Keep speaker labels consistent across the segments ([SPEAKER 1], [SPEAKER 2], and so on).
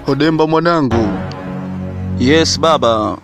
[SPEAKER 1] Odemba mwanangu,
[SPEAKER 2] Yes baba.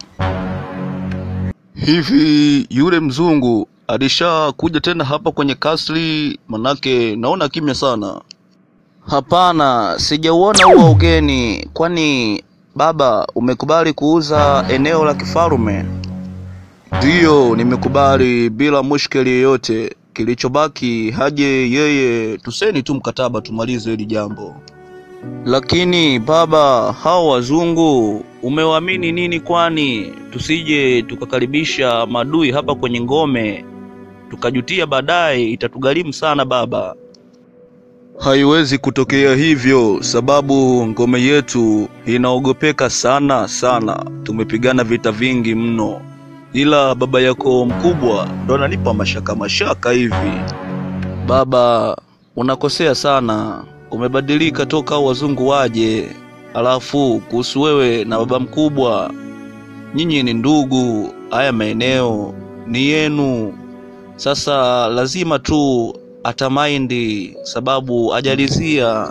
[SPEAKER 1] hivi yule mzungu alishakuja tena hapa kwenye kasri? Manake naona kimya sana.
[SPEAKER 2] Hapana, sijauona huo ugeni. Kwani baba, umekubali kuuza eneo la kifalume?
[SPEAKER 1] Ndiyo, nimekubali bila mushkeli yoyote. Kilichobaki haje yeye, tuseni tu mkataba tumalize hili jambo.
[SPEAKER 2] Lakini baba, hao wazungu umewaamini nini? Kwani tusije tukakaribisha madui hapa kwenye ngome tukajutia baadaye, itatugharimu sana baba.
[SPEAKER 1] Haiwezi kutokea hivyo, sababu ngome yetu inaogopeka sana sana. Tumepigana vita vingi mno, ila baba yako mkubwa ndo ananipa mashaka mashaka hivi.
[SPEAKER 2] Baba, unakosea sana, umebadilika toka hao wazungu waje. Alafu kuhusu wewe na baba mkubwa, nyinyi ni ndugu, haya maeneo ni yenu. Sasa lazima tu atamaindi, sababu ajalizia.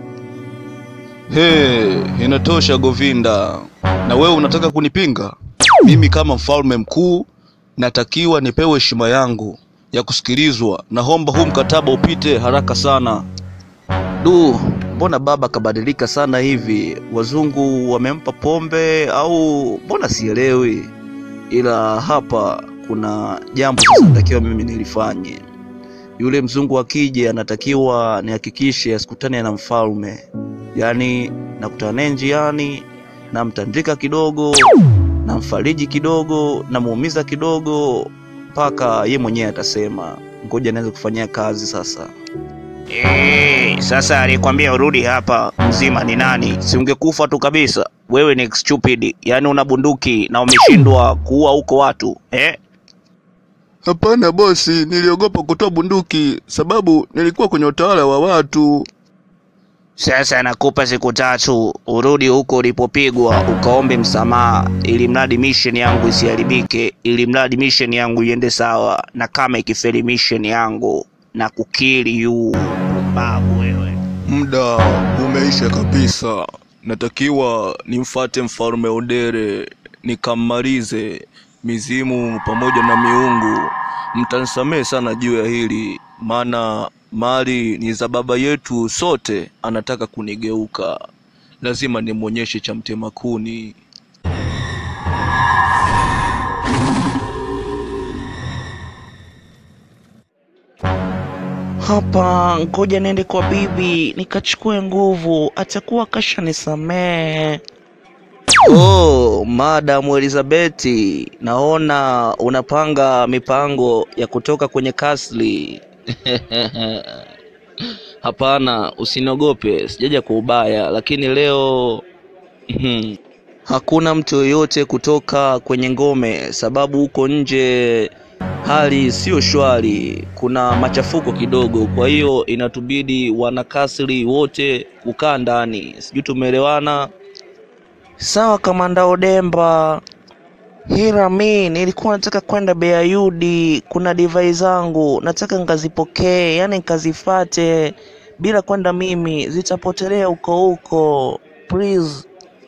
[SPEAKER 1] He, inatosha Govinda. Na wewe unataka kunipinga? Mimi kama mfalme mkuu natakiwa nipewe heshima yangu ya kusikilizwa. Naomba huu mkataba upite haraka sana.
[SPEAKER 2] Du, mbona baba kabadilika sana hivi? Wazungu wamempa pombe au mbona sielewi? Ila hapa kuna jambo sasa natakiwa mimi nilifanye. Yule mzungu akija, anatakiwa nihakikishe asikutane na mfalme, yaani nakutana naye njiani, namtandika kidogo, namfariji kidogo, namuumiza kidogo, mpaka ye mwenyewe atasema ngoja naweza kufanyia kazi sasa.
[SPEAKER 3] Eh, sasa alikwambia urudi hapa mzima ni nani?
[SPEAKER 2] si ungekufa tu kabisa. Wewe ni stupid, yaani una bunduki na umeshindwa kuua huko watu eh?
[SPEAKER 1] Hapana bosi, niliogopa kutoa bunduki sababu nilikuwa kwenye utawala wa watu.
[SPEAKER 3] Sasa nakupa siku tatu
[SPEAKER 2] Urudi huko ulipopigwa ukaombe msamaha, ili mradi mission yangu isiharibike, ili mradi mission yangu iende sawa, na kama ikifeli mission yangu na kukili yu
[SPEAKER 3] babu wewe.
[SPEAKER 1] Muda umeisha kabisa. Natakiwa nimfate mfalme Odere nikammalize mizimu pamoja na miungu. Mtanisamehe sana juu ya hili, maana mali ni za baba yetu sote. Anataka kunigeuka, lazima nimwonyeshe cha mtema kuni.
[SPEAKER 2] hapa. Ngoja niende kwa bibi nikachukue nguvu, atakuwa kashanisamehe. Oh, Madam Elizabeti, naona unapanga mipango ya kutoka kwenye kasri. Hapana, usiniogope, sijaja kwa ubaya, lakini leo mhm, hakuna mtu yoyote kutoka kwenye ngome, sababu huko nje hali sio shwari, kuna machafuko kidogo. Kwa hiyo inatubidi wanakasri wote kukaa ndani, sijui tumeelewana? Sawa, kamanda Odemba. Hila mi nilikuwa nataka kwenda Beayudi, kuna divai zangu nataka nkazipokee, yani nkazifate bila kwenda mimi, zitapotelea huko huko. Please.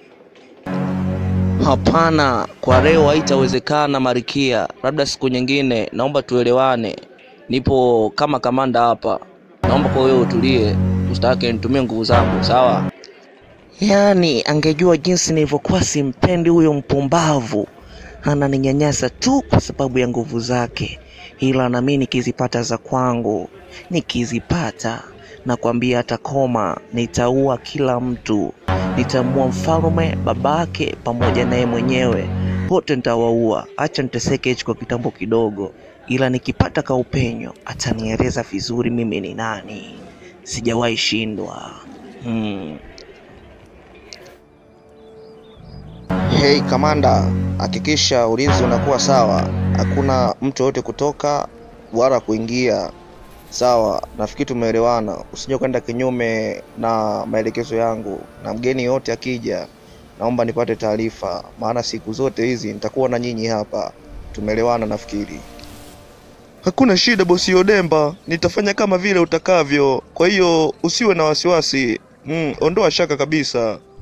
[SPEAKER 2] Hapana, kwa leo haitawezekana Marikia, labda siku nyingine. Naomba tuelewane, nipo kama kamanda hapa. Naomba kwa wewe utulie, usitake nitumie nguvu zangu, sawa? Yaani angejua jinsi nilivyokuwa simpendi huyo mpumbavu, ananinyanyasa tu kwa sababu ya nguvu zake, ila nami nikizipata za kwangu, nikizipata nakwambia hata koma, nitaua kila mtu, nitamua mfalme, babake pamoja naye mwenyewe, wote nitawaua. Acha niteseke hichi kwa kitambo kidogo, ila nikipata kaupenyo atanieleza vizuri mimi ni nani. Sijawahi shindwa. Hmm.
[SPEAKER 4] Hey kamanda, hakikisha ulinzi unakuwa sawa, hakuna mtu yoyote kutoka wala kuingia. Sawa, nafikiri tumeelewana. Usije kwenda kinyume na maelekezo yangu, na mgeni yote akija, naomba nipate taarifa, maana siku zote hizi nitakuwa na nyinyi hapa. Tumeelewana nafikiri.
[SPEAKER 1] Hakuna shida bosi Odemba, nitafanya kama vile utakavyo. Kwa hiyo usiwe na wasiwasi. Mm, ondoa shaka kabisa.